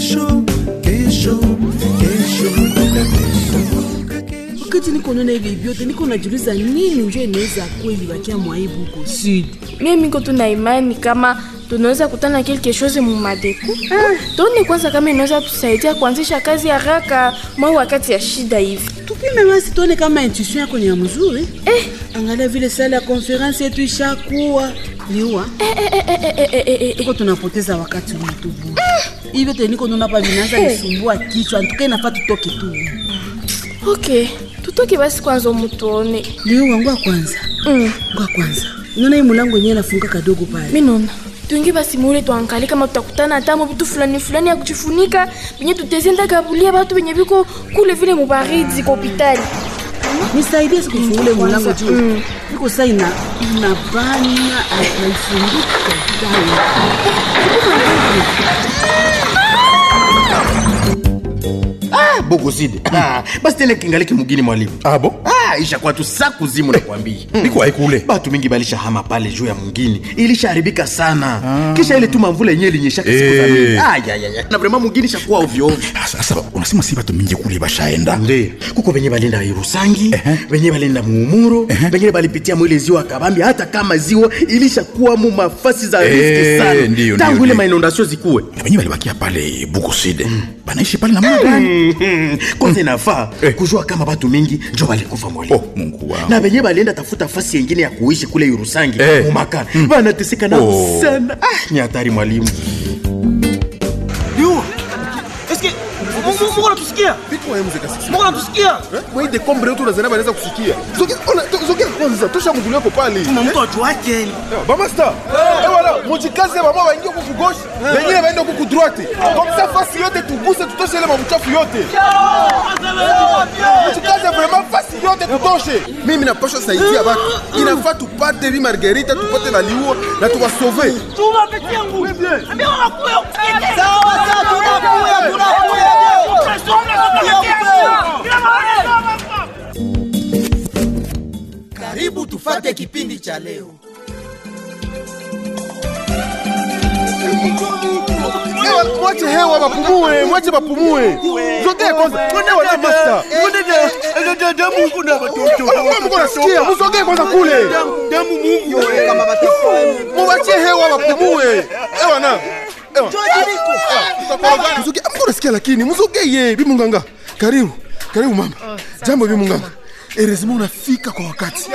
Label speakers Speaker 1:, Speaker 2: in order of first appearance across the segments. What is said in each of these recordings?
Speaker 1: kesho kesho kesho kumbuka kesho
Speaker 2: wakati niko naona hivi vyote niko najiuliza nini njo inaweza kweli bakia mwaibu huko sud
Speaker 3: mie miko tuna imani kama tunaweza kutana quelque chose mu madeku tuone kwanza kama inaweza tusaidia kuanzisha kazi haraka mwa wakati ya shida hivi
Speaker 2: tupime basi tuone kama intuition yako ni ya mzuri eh. angalia vile sala ya konferensi yetu ishakuwa niua
Speaker 3: eh, eh, eh, eh, eh, eh, eh, eh.
Speaker 2: tuko tunapoteza wakati wetu bure hivyo teniko naona pa vinaanza nisumbua kichwa ntuke nafaa tutoke tu
Speaker 3: okay tutoke basi kwanza mutuone
Speaker 2: niua ngwa kwanza
Speaker 3: mm.
Speaker 2: ngwa kwanza unaona hii mulango yenyewe nafunga kadogo pale
Speaker 3: mi naona tuingi basi mule tuangalie kama tutakutana hatamo vitu fulani fulani ya kujifunika venye tutezenda kabulia batu venye viko kule vile mubaridi kwa hopitali
Speaker 2: nisaidie sikufungule mulango
Speaker 3: Kwanza,
Speaker 2: juu
Speaker 3: mm.
Speaker 2: iko saa ina inabana naifunguka
Speaker 4: Ah, bogozide ah, basi tena kingaliki mugini mwalimu
Speaker 5: abo
Speaker 4: ah, ishakuwa tu sa kuzimu nakwambia
Speaker 5: niko haikule
Speaker 4: batu mingi balishahama pale juu ya mungini ilishaharibika sana kisha ile tu mamvula yenyewe ilinyeshaka siku za
Speaker 5: Eh.
Speaker 4: mingi Ah, ya, ya, ya. na vrema mungini shakuwa ovyo ovyo
Speaker 5: sasa unasema si batu mingi kule bashaenda
Speaker 4: nde kuko venye balenda irusangi venye balenda muumuro venye balipitia mwile ziwa kabambi hata kama ziwa ilishakuwa mu mafasi za
Speaker 5: Eh,
Speaker 4: riski sana
Speaker 5: ndiyo,
Speaker 4: tangu
Speaker 5: ndiyo,
Speaker 4: ile
Speaker 5: ndiyo.
Speaker 4: mainondasio zikuwe
Speaker 5: na wenyewe walibakia pale bukoside banaishi pale namna gani
Speaker 4: Mhm. kwanza inafaa
Speaker 5: Eh.
Speaker 4: kujua kama batu mingi njo balikufa mwalimu
Speaker 5: oh mungu wangu
Speaker 4: na venye balienda tafuta fasi yengine ya kuishi kule Urusangi
Speaker 5: Eh.
Speaker 4: mumakana banateseka nao
Speaker 5: Oh.
Speaker 4: sana ah, ni hatari mwalimu
Speaker 6: Liua. Eske Mungu Mungu anatusikia? Mungu anatusikia?
Speaker 7: mwaide kombre yetu unazana banaweza kusikia Zogea, ona, to- zogea kwanza tosha mgulu yako pale
Speaker 6: Tuna mtu ajuake.
Speaker 7: bamasta ewala mujikaze bama baingie kuku gauche bengine baende kuku droite komsa fasi yote tuguse tutoshe ile mabuchafu yote mujikaze vraiment fasi yote tutoshe mimi napasha saidia batu inafaa tupate vi margerita tupate na liua na tuwasove
Speaker 6: Tuma peke yangu. Ambia wanakuya. Sawa sawa tunakuya tunakuya.
Speaker 1: karibu tufate kipindi cha leo
Speaker 7: Ewa, mwache hewa bapumue mwache bapumue zogee kwanza ewa na masta
Speaker 6: Mungu na watoto.
Speaker 7: Mungu nasikia muzogee kwanza kule
Speaker 6: Damu Mungu. Kama
Speaker 7: muwachie hewa bapumue ewa na ewa Muzogee, Mungu nasikia lakini muzogeye bimunganga karibu karibu mama jambo bimunganga erezima unafika kwa wakati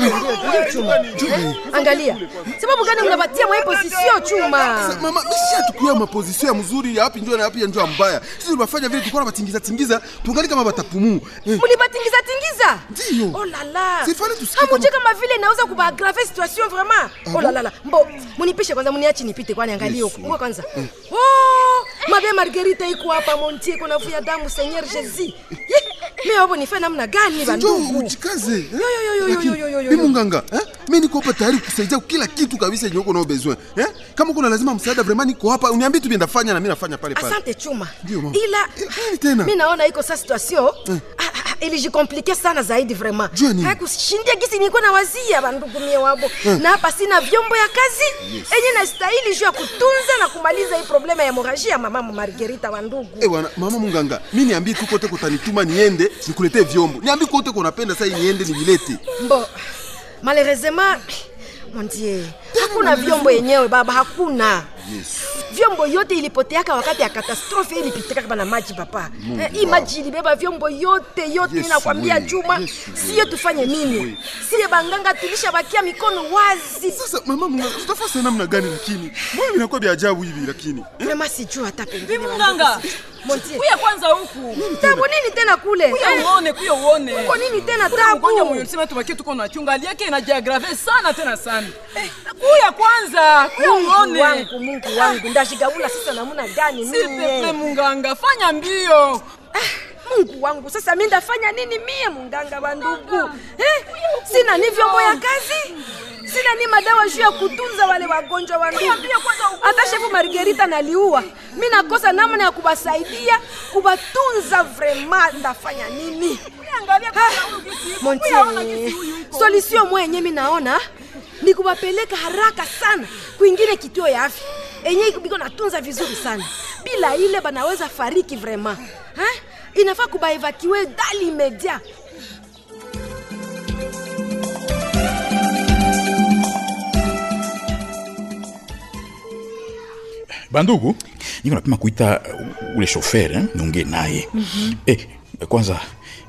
Speaker 8: angalia sababu gani mnapatia mwa position chuma
Speaker 7: mama mishia tukuya mapozisio ya mzuri ya wapi njo na yapi ya njo ya mbaya sisi tulibafanya vile tulikuwa nabatingiza tingiza tungali kama batapumuu eh.
Speaker 8: mulibatingiza tingiza
Speaker 7: Ndiyo.
Speaker 8: oh la la
Speaker 7: Sifani tusikie
Speaker 8: hamujui
Speaker 7: kama-
Speaker 8: kama vile inaweza kubaagrave situation vraiment oh la la la mbo munipishe kwanza muniachi nipite kwani angalie huko Ngoja kwanza oh mabe margarita iko hapa montie iko navuya damu seigneur jesus mimi hapo nifanye namna gani
Speaker 7: njo
Speaker 8: bandugu
Speaker 7: ujikaze eh?
Speaker 8: Yo, yo, yo, yo,
Speaker 7: Lakini,
Speaker 8: yo, yo, yo, yo.
Speaker 7: bimunganga eh? mi niko hapa tayari kusaidia kila kitu kabisa yenye uko nao besoin eh? kama kuna lazima msaada vraiment niko hapa uniambie tu ndafanya na mi nafanya pale pale
Speaker 8: asante chuma
Speaker 7: Ndio, mama.
Speaker 8: ila
Speaker 7: Eh, nini tena?
Speaker 8: mi naona iko sa situation ah, ah, ah, ilijikomplike sana zaidi vraiment
Speaker 7: Jua nini?
Speaker 8: hakushindia gisi nilikuwa na wazia bandugu mie wabo na hapa sina vyombo ya kazi enye nastahili juu ya kutunza na kumaliza hii problema ya hemoraji ya mama Margarita wandugu
Speaker 7: Eh, bwana mama munganga mi niambie tu kote kutanituma niende nikuletee vyombo niambie kote kunapenda saa hii niende nivilete
Speaker 8: Bon, malheureusement mon dieu, hakuna vyombo yenyewe baba, hakuna vyombo yote ilipoteaka wakati ya katastrofe ilipitika kama na maji papa. Eh, hii maji ilibeba vyombo yote yote,
Speaker 7: Yesu
Speaker 8: nakwambia
Speaker 7: we,
Speaker 8: Juma,
Speaker 7: Yesu
Speaker 8: siye tufanye nini? Siye banganga tulishabakia mikono wazi.
Speaker 7: sasa mama munganga tutafasa namna gani lakini mbona vinakuwa vya ajabu hivi lakini
Speaker 8: Vraiment sijui hata pengine.
Speaker 9: munganga
Speaker 8: Mon dieu.
Speaker 9: kuya kwanza huku
Speaker 8: Tabu nini tena kule?
Speaker 9: kuya
Speaker 8: Eh,
Speaker 9: uone kuya uone
Speaker 8: Uko nini tena
Speaker 9: Kuna mgonjwa
Speaker 8: tabu?
Speaker 9: mwenye ulisema tubakie tuko na chunga hali yake inajiagrave sana tena sana kuya kwanza kuya
Speaker 8: Mungu
Speaker 9: uone
Speaker 8: wangu, Mungu wangu, ndashigabula sasa namna gani
Speaker 9: sipepe
Speaker 8: mimi?
Speaker 9: munganga fanya mbio
Speaker 8: Mungu wangu, sasa mi ndafanya nini mie munganga wa ndugu eh? Sina ni vyombo ya kazi, sina ni madawa juu ya kutunza wale wagonjwa wa ndugu. Hata shefu Margarita naliua, mi nakosa namna ya kubasaidia kubatunza. Vrema ndafanya nini? Montie, solution mwenye mi naona ni kubapeleka haraka sana kwingine kituo ya afya enye biko natunza vizuri sana bila ile banaweza fariki vraiment eh? inafaa kubaevakiwe dali media
Speaker 5: bandugu niko napima kuita uh, ule shofer eh, niongee naye eh, kwanza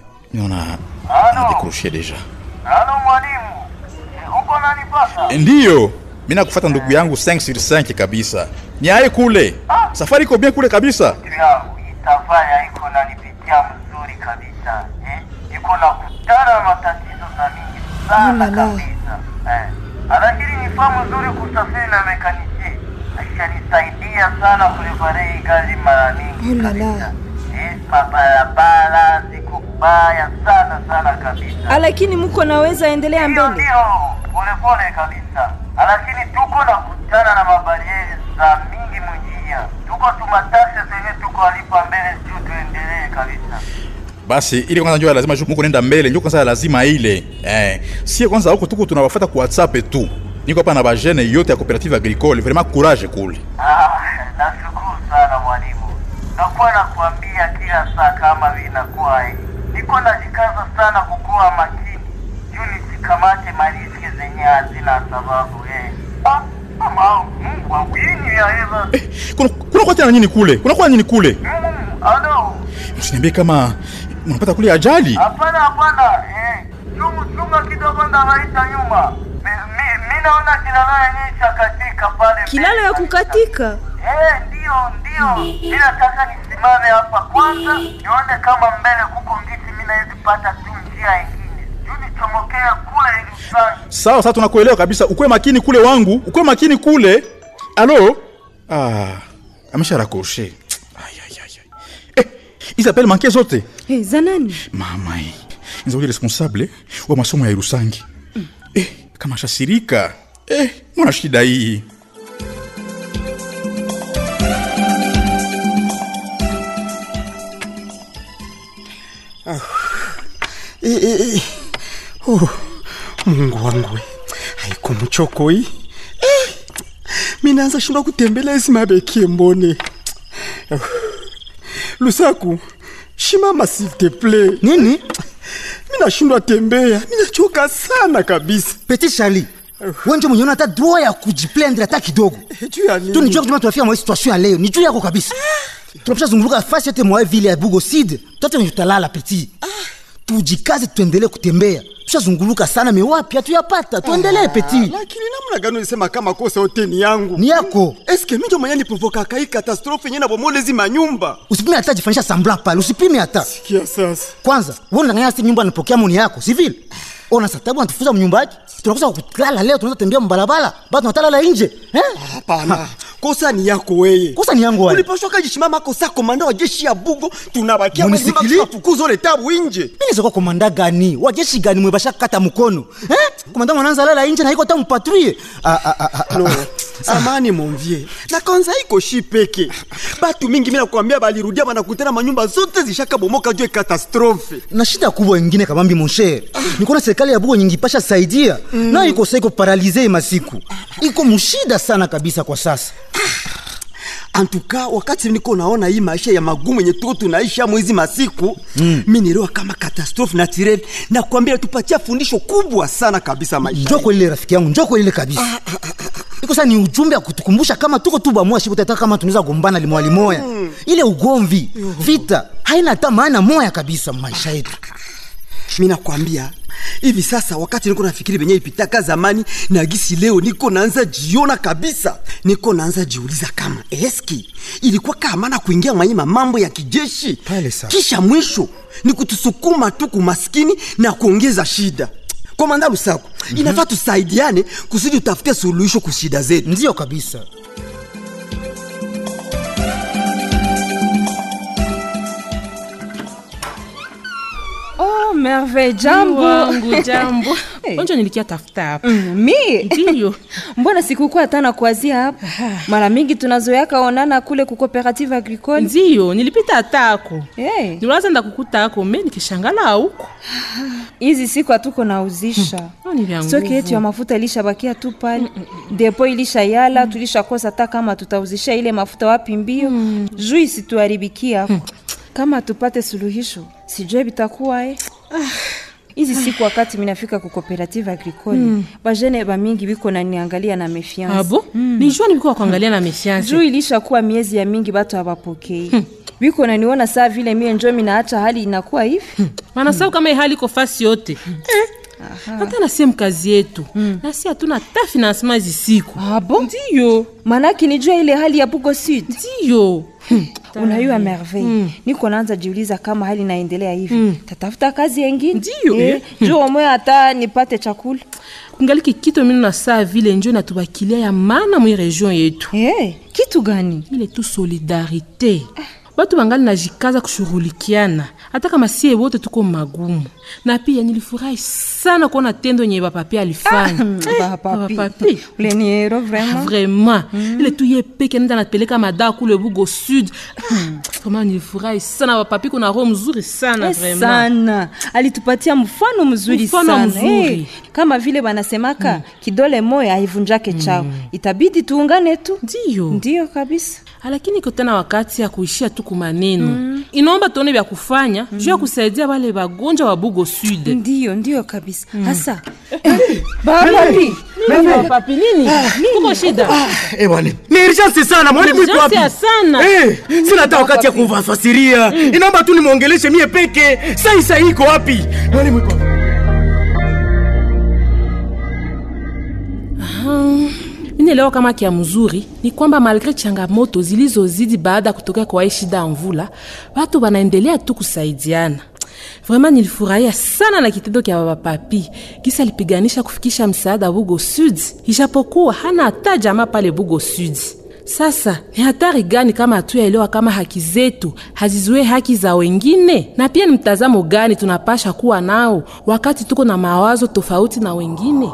Speaker 5: niona anadekroshe deja
Speaker 10: Halo mwalimu, uko nanipata?
Speaker 5: Eh, ndiyo mi nakufata ndugu yangu 5 sur 5 kabisa ni aye kule safari iko bien kule kabisa
Speaker 10: Ndugu yangu itafanya iko nanipitia mzuri kabisa eh? Iko nakutana na matatizo za mingi sana kabisa eh. Lakini ni famu nzuri kusafiri na mekaniki ashanisaidia sana kulipare hii gari mara mingi kabisa eh? Mabarabara ziko baya sana sana kabisa
Speaker 11: lakini muko naweza endelea
Speaker 10: Ndio,
Speaker 11: mbele
Speaker 10: ndio, polepole kabisa, lakini tuko na kutana na mabarieri za mingi munjia, tuko tumatakse zenye tuko alipa mbele juu tuendelee kabisa.
Speaker 5: basi ile kwanza njoo ya lazima muko nenda mbele njoo kwanza ya lazima ile eh, sie kwanza huko tuko tunawafata ku whatsapp tu niko hapa na bajene yote ya cooperative agricole vraiment courage kule
Speaker 10: Ah, nashukuru sana mwalimu, nakuwa nakuambia kila saa kama vinakuwa hii, niko najikaza sana kukuwa makini juu nisikamate mariski zenye hazina sababu eh. Ah, mama, Mungu wangu, hii ni ya hela.
Speaker 5: kuna kuna kwa tena nini kule kuna kwa nini kule
Speaker 10: Mm, alo.
Speaker 5: msiniambie kama unapata kule ajali
Speaker 10: Hapana, hapana, eh, chungu chunga kidogo ndawaita nyuma. Mi, mi, mi naona kilalo yenye ishakatika pale.
Speaker 11: kilalo
Speaker 10: mbele
Speaker 11: ya
Speaker 10: kabisa.
Speaker 11: kukatika
Speaker 10: Eh, ndio ndio. Mi nataka nisimame hapa kwanza nione kama mbele kuko ngiti mi nawezi pata tu njia ingine. Juu nichomokea kule ili sana.
Speaker 5: sawa sawa tunakuelewa kabisa ukwe makini kule wangu ukwe makini kule alo ah, amesha rakoshe Ay, ay, ay, ay. eh, hizi apele manke zote
Speaker 11: hey, za nani
Speaker 5: mama hii nzauli responsable wa masomo ya irusangi eh, kama shasirika eh, mwana shida hii
Speaker 12: Eh, eh, eh. Oh, mungu wangu we. haiko mchoko hii eh. minaanza shindwa kutembelea ezi mabekie mbone Oh. lusaku shimama s'il te plaît
Speaker 13: nini
Speaker 12: minashindwa tembea minachoka sana kabisa
Speaker 13: petit charli wenje mwenyeona hata droit ya kujiplendre hata kidogo
Speaker 12: juu ya nini?
Speaker 13: tu nijua kujuma tunafika mwa hii situation ya leo ni juu yako kabisa tunapisha zunguluka fasi yote mwa hii vile ya bugoside tote wenye tutalala petit tujikaze tuendelee kutembea tushazunguluka sana mewapi hatuyapata tuendelee petit
Speaker 12: lakini namna gani ulisema kama kosa yote ni yangu
Speaker 13: ni yako
Speaker 12: eske minjo mwenye niprovokaka hii katastrofe yenye nabomolezi manyumba
Speaker 13: usipime hata jifanyisha sambla pale usipime hata
Speaker 12: sikia sasa
Speaker 13: kwanza wonanganya si nyumba napokea moni yako si vile ona satabu anatufuza mnyumba yake tunakosa kulala leo tunaweza tembea mbalabala bado tunatalala nje eh?
Speaker 12: hapana kosa ni yako weye
Speaker 13: kosa ni yangu wae
Speaker 12: ulipashwa kajishimama kosa komanda wa jeshi ya bugo tunabakia
Speaker 13: Munisikili?
Speaker 12: tunafukuza ole tabu inje
Speaker 13: mimi nizokuwa komanda gani wajeshi gani mwebasha kata mkono eh? komanda mwananza lala nje na iko ta mpatrie ah, ah, ah, ah, ah.
Speaker 12: no samani monvie na kanza iko shi peke batu mingi mina kuambia balirudia banakutana manyumba zote zishakabomoka juu ya katastrofe
Speaker 13: na shida kubwa ingine kabambi monsher nikona serikali ya bugo nyingi pasha saidia mm. na iko sa iko paralize masiku iko mushida sana kabisa kwa sasa
Speaker 12: antuka wakati niko naona hii maisha ya magumu yenye tuko tunaisha mwezi masiku mm. mi nielewa kama katastrofe naturel na kuambia tupatia fundisho kubwa sana kabisa maisha
Speaker 13: njoko ile rafiki yangu njoko ile kabisa iko sa ni ujumbe ya kutukumbusha kama tuko tu bamua shibu tata kama tunaweza gombana limoya limoya ile ugomvi vita haina hata maana moya kabisa maisha yetu
Speaker 12: mi nakwambia hivi sasa wakati niko nafikiri venye ipitaka zamani na gisi leo niko naanza jiona kabisa niko naanza jiuliza kama eski ilikuwa kamana kuingia mwaima mambo ya kijeshi
Speaker 13: Pale sasa.
Speaker 12: kisha mwisho ni kutusukuma tu kumaskini na kuongeza shida komanda lusaku mm-hmm. inafaa tusaidiane kusudi utafute suluhisho kushida zetu
Speaker 13: ndiyo kabisa
Speaker 11: oh merveille jambo
Speaker 9: wangu jambo
Speaker 11: Eh.
Speaker 9: onjo nilikia tafuta hapa
Speaker 11: Mm, mi
Speaker 9: ndiyo
Speaker 11: mbona sikukuwa hata na kuazia hapa mara mingi tunazoeaka onana kule ku cooperative agricole
Speaker 9: ndiyo nilipita hatako
Speaker 11: hey.
Speaker 9: niwaza nda kukuta ako me nikishangala huko
Speaker 11: hizi siku hatuko nauzisha
Speaker 14: ni vya
Speaker 11: stoki yetu ya
Speaker 14: nguvu.
Speaker 11: mafuta ilishabakia tu pale depo ilishayala tulishakosa hata kama tutauzisha ile mafuta wapi mbio juu isituharibikia hapo kama tupate suluhisho sijue bitakuwa eh. hizi siku wakati minafika ku cooperative agricole
Speaker 14: Mm.
Speaker 11: bajene bamingi biko naniangalia na mefiance
Speaker 14: abo nijua nilikuwa kuangalia na mefiance
Speaker 11: juu ilishakuwa miezi ya mingi batu hawapokei biko naniona saa vile mie njo minaacha hali inakuwa hivi
Speaker 14: wanasau kama hii hali iko fasi yote eh. hata nasie mkazi yetu nasi hatuna ta financement hizi siku
Speaker 11: abo
Speaker 14: ndiyo
Speaker 11: manake nijua ile hali ya bugo sud
Speaker 14: ndiyo
Speaker 11: unayua merveille niko naanza jiuliza kama hali inaendelea hivi tatafuta kazi yengine
Speaker 14: Ndiyo,
Speaker 11: eh,
Speaker 14: eh.
Speaker 11: juu omwe hata nipate chakula
Speaker 14: kungaliki kitu mino na saa vile njo natubakilia ya maana mwi region yetu
Speaker 11: hey, kitu gani
Speaker 14: ile tu solidarité batu bangali najikaza kushughulikiana hata kama sie wote tuko magumu na pia nilifurahi sana kuona tendo yenye bapapi alifanya Eh, bapapi
Speaker 11: uleniero vraiment
Speaker 14: vraiment ile tu ye peke nenda napeleka madaa kule bugo sud vraiment nilifurahi sana bapapi kuna roho mzuri sana
Speaker 11: Eh,
Speaker 14: vraiment
Speaker 11: sana alitupatia mfano mzuri
Speaker 14: Mfano
Speaker 11: sana
Speaker 14: mzuri.
Speaker 11: Eh, kama vile banasemaka kidole moya haivunjake chao itabidi tuungane tu
Speaker 14: ndiyo
Speaker 11: ndiyo kabisa
Speaker 14: lakini iko tena wakati ya kuishia tu kumaneno mm. inaomba tuone vya kufanya mm. juu ya kusaidia wale wagonjwa wa bugo sud
Speaker 11: ndiyo ndiyo kabisa hasa
Speaker 14: bapapi bapapi nini kuko shida
Speaker 4: Eh bwana, ni urgence sana mwalimu iko wapi?
Speaker 14: Urgence sana.
Speaker 4: Eh, sina hata wakati ya kufasiria. Inaomba tu nimwongeleshe mie peke. Sai sai iko wapi? Mwalimu iko wapi?
Speaker 14: minaelewa kama kia mzuri ni kwamba malgre changamoto zilizozidi baada ya kutokea kwa hii shida ya mvula watu wanaendelea tu kusaidiana vraiment nilifurahia sana na kitendo kya babapapi kisa alipiganisha kufikisha msaada bugo sud ijapokuwa hana hata jamaa pale bugo sud sasa ni hatari gani kama hatuyaelewa kama haki zetu hazizuie haki za wengine na pia ni mtazamo gani tunapasha kuwa nao wakati tuko na mawazo tofauti na wengine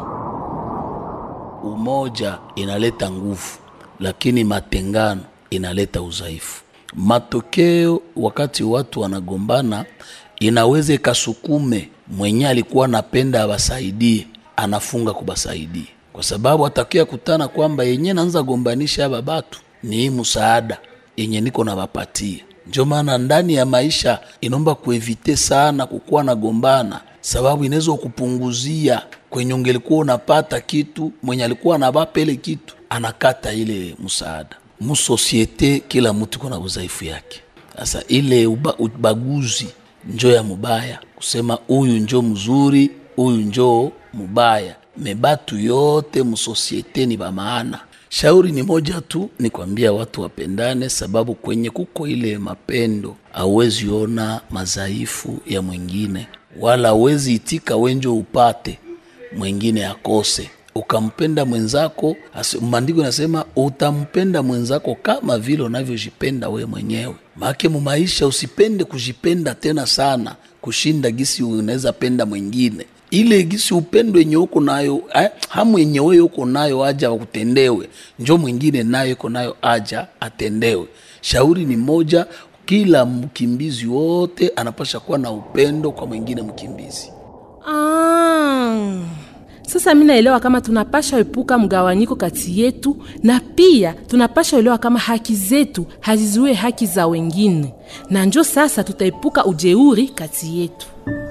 Speaker 15: Umoja inaleta nguvu, lakini matengano inaleta udhaifu. Matokeo wakati watu wanagombana, inaweza ikasukume mwenye alikuwa anapenda abasaidie, anafunga kubasaidia, kwa sababu atakia kutana kwamba yenye naanza gombanisha aba batu ni hii msaada yenye niko nabapatia. Ndio maana ndani ya maisha inaomba kuevite sana kukuwa nagombana, sababu inaweza kupunguzia kwenye ungelikuwa unapata kitu, mwenye alikuwa anabapa ile kitu anakata ile msaada. Musosiete kila mtu kuna udhaifu yake. Sasa ile uba, ubaguzi njo ya mubaya, kusema huyu njo mzuri, huyu njo mubaya. Mebatu yote musosiete ni bamaana. Shauri ni moja tu, ni kwambia watu wapendane, sababu kwenye kuko ile mapendo hauwezi ona madhaifu ya mwingine, wala hauwezi itika wenjo upate mwingine akose. Ukampenda mwenzako, asi- maandiko nasema utampenda mwenzako kama vile unavyojipenda we mwenyewe. Maake mumaisha usipende kujipenda tena sana kushinda gisi unaweza penda mwingine ile gisi upendo yenye uko nayo eh, hamu yenye wewe uko nayo aja wakutendewe, njo mwingine nayo iko nayo aja atendewe. Shauri ni moja, kila mkimbizi wote anapasha kuwa na upendo kwa mwingine mkimbizi.
Speaker 14: Ah, sasa mi naelewa kama tunapasha epuka mgawanyiko kati yetu na pia tunapasha elewa kama haki zetu hazizuie haki za wengine, na njo sasa tutaepuka ujeuri kati yetu.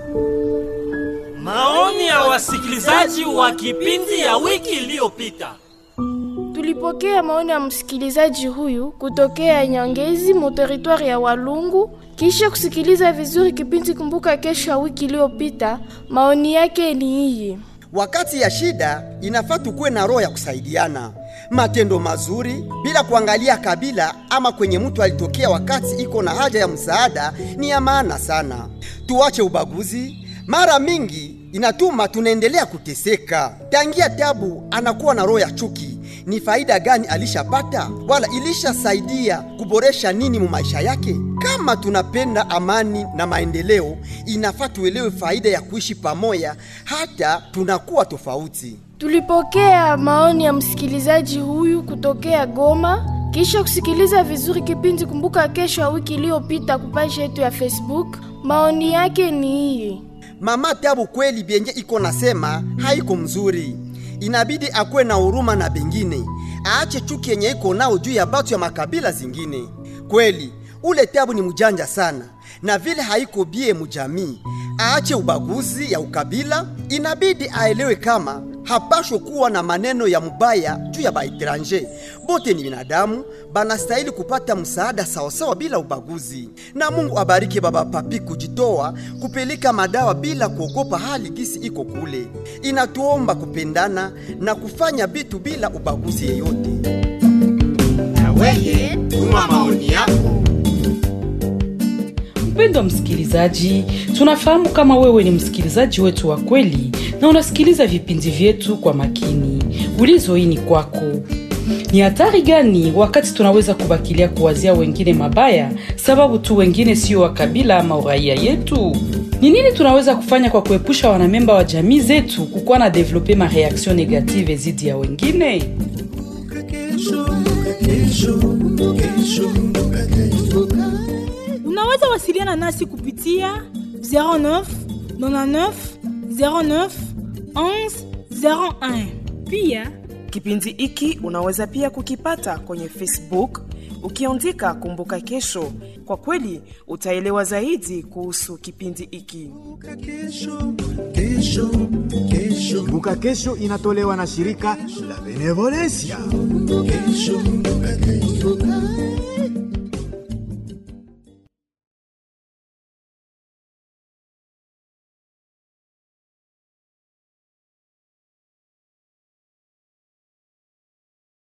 Speaker 16: Maoni ya wasikilizaji wa kipindi ya wiki iliyopita.
Speaker 3: Tulipokea maoni ya msikilizaji huyu kutokea Nyangezi mu teritwari ya Walungu. Kisha kusikiliza vizuri kipindi Kumbuka Kesho ya wiki iliyopita, maoni yake ni hii.
Speaker 17: Wakati ya shida inafaa tukuwe na roho ya kusaidiana, matendo mazuri bila kuangalia kabila ama kwenye mtu alitokea. Wakati iko na haja ya msaada ni ya maana sana. Tuache ubaguzi, mara mingi inatuma tunaendelea kuteseka. Tangia tabu anakuwa na roho ya chuki, ni faida gani alishapata wala ilishasaidia kuboresha nini mu maisha yake? Kama tunapenda amani na maendeleo, inafaa tuelewe faida ya kuishi pamoja hata tunakuwa tofauti.
Speaker 3: Tulipokea maoni ya msikilizaji huyu kutokea Goma. Kisha kusikiliza vizuri kipindi Kumbuka Kesho ya wiki iliyopita kupaji yetu ya Facebook, maoni yake ni hii.
Speaker 17: mama Tabu kweli byenye iko nasema haiko mzuri, inabidi akuwe na huruma na bengine, aache chuki yenye iko nao juu ya batu ya makabila zingine. Kweli ule Tabu ni mjanja sana, na vile haiko bie mujamii, aache ubaguzi ya ukabila. Inabidi aelewe kama hapashwe kuwa na maneno ya mubaya juu ya baetranje. Bote ni binadamu, banastahili kupata msaada sawasawa bila ubaguzi. Na Mungu abariki baba Papi kujitoa kupeleka madawa bila kuogopa hali gisi iko kule. Inatuomba kupendana na kufanya bitu bila ubaguzi yeyote.
Speaker 6: Na weye tuma maoni yako.
Speaker 18: Mpendwa msikilizaji, tunafahamu kama wewe ni msikilizaji wetu wa kweli na unasikiliza vipindi vyetu kwa makini. Ulizo hii ni kwako. Ni hatari gani wakati tunaweza kubakilia kuwazia wengine mabaya sababu tu wengine sio wa kabila ama uraia yetu? Ni nini tunaweza kufanya kwa kuepusha wanamemba wa jamii zetu kukuwa na develope mareaction negative zidi ya wengine?
Speaker 19: unaweza wasiliana nasi kupitia 09 99 09 11 01
Speaker 20: pia kipindi hiki unaweza pia kukipata kwenye facebook ukiandika kumbuka kesho kwa kweli utaelewa zaidi kuhusu kipindi hiki
Speaker 21: Kumbuka Kesho inatolewa na shirika la Benevolencia.